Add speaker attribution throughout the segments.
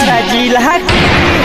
Speaker 1: छपरा जिला के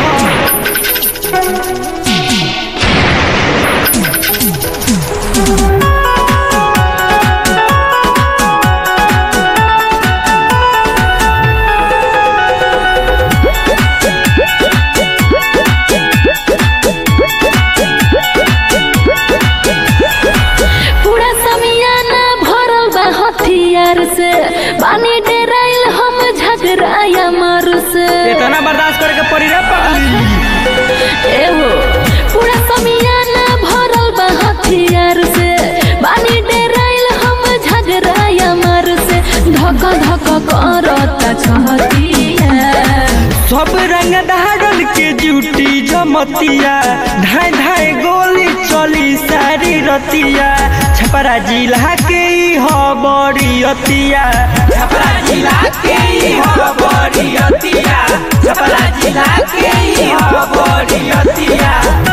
Speaker 2: पूरा समियाना भरल बा हथियार से पानी डेराइल हम झगड़ाया मार से
Speaker 1: इतना बर्दाश्त करे के पड़ी रे पगली
Speaker 2: एहो पूरा समियाना भरल बा हथियार से पानी डेराइल हम झगड़ाया मार से धक धक करता छहतिया
Speaker 1: सब रंग धारल के ड्यूटी जमतिया धाय धाय गोली चली सारी रतिया छपरा जिला के ई ह बड़ी अतिया छपरा जिला के ई ह बड़ी अतिया छपरा जिला के ई ह बड़ी अतिया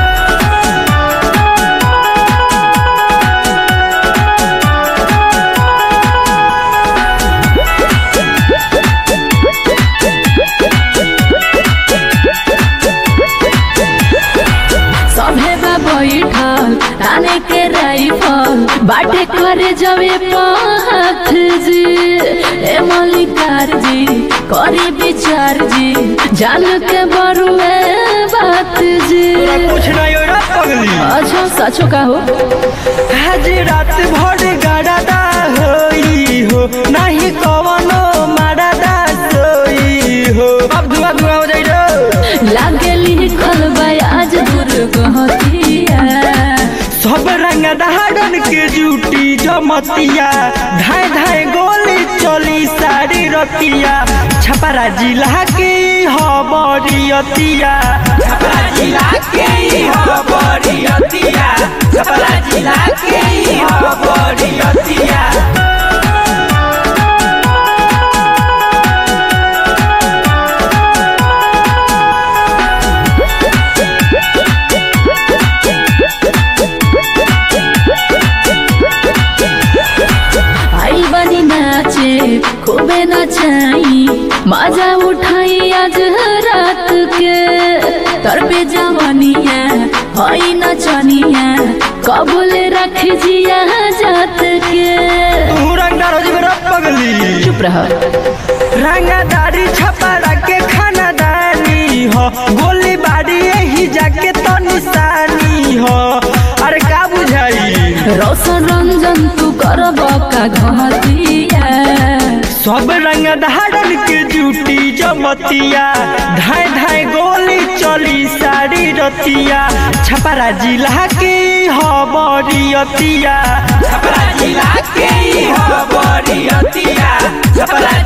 Speaker 2: सभे बा बैठल ताने के राइफल बाटे करे जवे पाथ जी ए मलिकार जी करी विचार जी जान के बरुए बात जी
Speaker 1: तोरा कुछ नहीं हो रे पगली
Speaker 2: अच्छा सचो का हो
Speaker 1: आज रात भर गड़ादा होई हो नहीं कवनो मारदा सोई हो अब धुआं धुआं हो जाई रे
Speaker 2: लागे लिखल बा आज दुर्गहतिया
Speaker 1: सब रंग धारन के जूटी जमतिया धाय धाय गोली चली सारी रतिया छपरा जिला के ई ह बड़ी अतिया छपरा जिला के ई ह बड़ी अतिया छपरा जिला के ई ह बड़ी अतिया
Speaker 2: आई बनी नाचे खूबे नचाई मजा उठाई आज रात के तर पे जवानिया हई नचनिया कबूल रख जिया जात के
Speaker 1: तू रंगदार हो जेबे रे पगली
Speaker 2: चुप रह
Speaker 1: रंगदारी छपरा के खानदानी हो गोली बारी यही जाके तो निशानी हो अरे का बुझाई
Speaker 2: रोशन रंजन तू करब का घतिया
Speaker 1: सब रंग धारन के ड्यूटी जमतिया धाय धाय गोली चली सारी रतिया छपरा जिला के ई ह बड़ी अतिया छपरा जिला के ई ह बड़ी अतिया छपरा